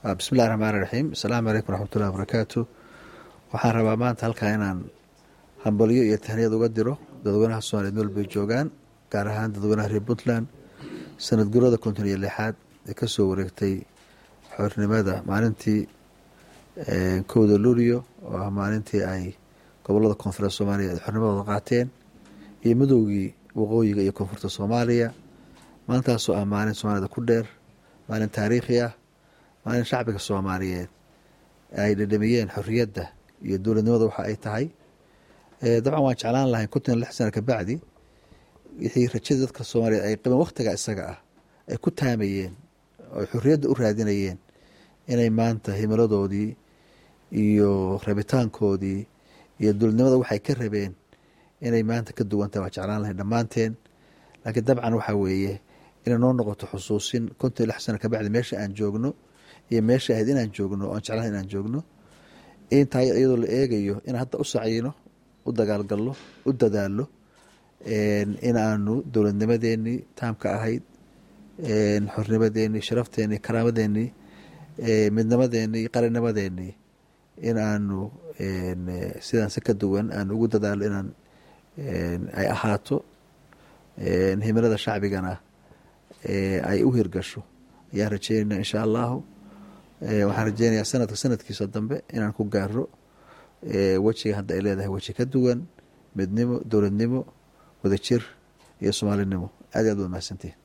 bismillahi raxmaani raxiim asalaamu calaykum waraxmatullahi wabarakaatu waxaan rabaa maanta halkaa inaan hambalyo iyo tahniyad uga diro dadweynaha soomaliyeed meel bay joogaan gaar ahaan dadweynaha reer puntland sanad gurada konton iyo lixaad ee kasoo wareegtay xornimada maalintii kowda luulyo oo ah maalintii ay gobolada koonfureed soomaaliya ay xornimadooda qaateen iyo midowgii waqooyiga iyo koonfurta soomaaliya maalintaasoo ah maalin soomaalida ku dheer maalin taariikhi ah maalin shacbiga soomaaliyeed ay dhadhamiyeen xorriyadda iyo dowladnimada waxa ay tahay dabcan waan jeclaan lahayn konton lix sana kabacdi wixii rajada dadka soomaaliyeed ay qabeen wakhtiga isaga ah ay ku taamayeen oo ay xorriyadda u raadinayeen inay maanta himiladoodii iyo rabitaankoodii iyo dowladnimada waxay ka rabeen inay maanta ka duwantahay waan jeclaan lahayn dhammaanteen laakiin dabcan waxaa weeye inay noo noqoto xusuusin konton iyo lix sana kabacdi meesha aan joogno iyo meesha ahayd inaan joogno oan jeclahay inaan joogno intaa iyadoo la eegayo in hadda u sacyiino u dagaalgalno u dadaalno in aanu dowladnimadeenii taamka ahayd xornimadeenii sharafteenii karaamadeenii midnimadeenii qarannimadeenii in aanu sidaan si ka duwan aan ugu dadaalo inaan ay ahaato himilada shacbigana ay u hirgasho ayaan rajeynayna insha allahu waxaan rajeynayaa sanadka sanadkiisa dambe inaan ku gaaro wejiga hadda ay leedahay weji ka duwan midnimo dowladnimo wadajir iyo soomaalinimo aad i aad waad mahadsantihin